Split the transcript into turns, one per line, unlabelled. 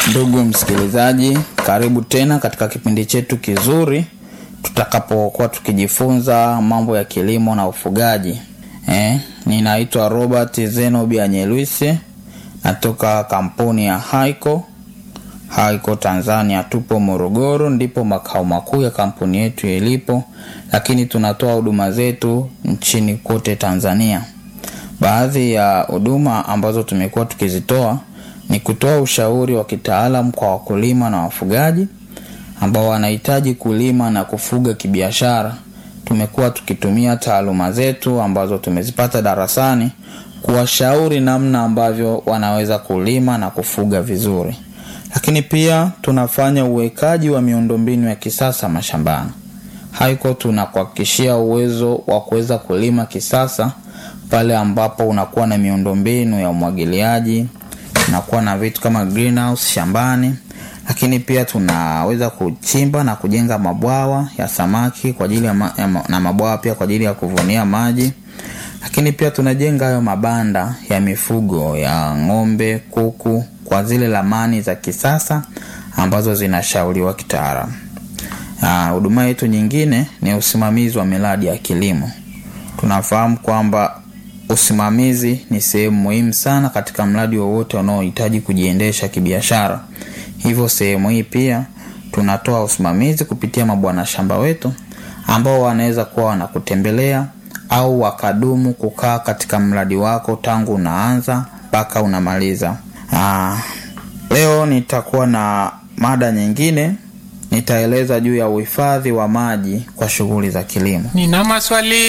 Ndugu msikilizaji, karibu tena katika kipindi chetu kizuri tutakapokuwa tukijifunza mambo ya kilimo na ufugaji. Eh, ninaitwa Robert Zenobi Anyelwise, natoka kampuni ya Haiko Haiko Tanzania. Tupo Morogoro, ndipo makao makuu ya kampuni yetu yalipo, lakini tunatoa huduma zetu nchini kote Tanzania. Baadhi ya huduma ambazo tumekuwa tukizitoa ni kutoa ushauri wa kitaalam kwa wakulima na wafugaji ambao wanahitaji kulima na kufuga kibiashara. Tumekuwa tukitumia taaluma zetu ambazo tumezipata darasani kuwashauri namna ambavyo wanaweza kulima na kufuga vizuri, lakini pia tunafanya uwekaji wa miundombinu ya kisasa mashambani. Haiko tunakuhakikishia uwezo wa kuweza kulima kisasa pale ambapo unakuwa na miundombinu ya umwagiliaji tunakuwa na vitu kama greenhouse shambani, lakini pia tunaweza kuchimba na kujenga mabwawa ya samaki kwa ajili ya ma, ya ma, na mabwawa pia kwa ajili ya kuvunia maji, lakini pia tunajenga hayo mabanda ya mifugo ya ng'ombe, kuku kwa zile lamani za kisasa ambazo zinashauriwa kitaalamu. Huduma yetu nyingine ni usimamizi wa miradi ya kilimo. Tunafahamu kwamba usimamizi ni sehemu muhimu sana katika mradi wowote unaohitaji kujiendesha kibiashara. Hivyo sehemu hii pia tunatoa usimamizi kupitia mabwana shamba wetu ambao wanaweza kuwa wanakutembelea au wakadumu kukaa katika mradi wako tangu unaanza mpaka unamaliza. Aa, leo nitakuwa na mada nyingine, nitaeleza juu ya uhifadhi wa maji kwa shughuli za kilimo.
Nina maswali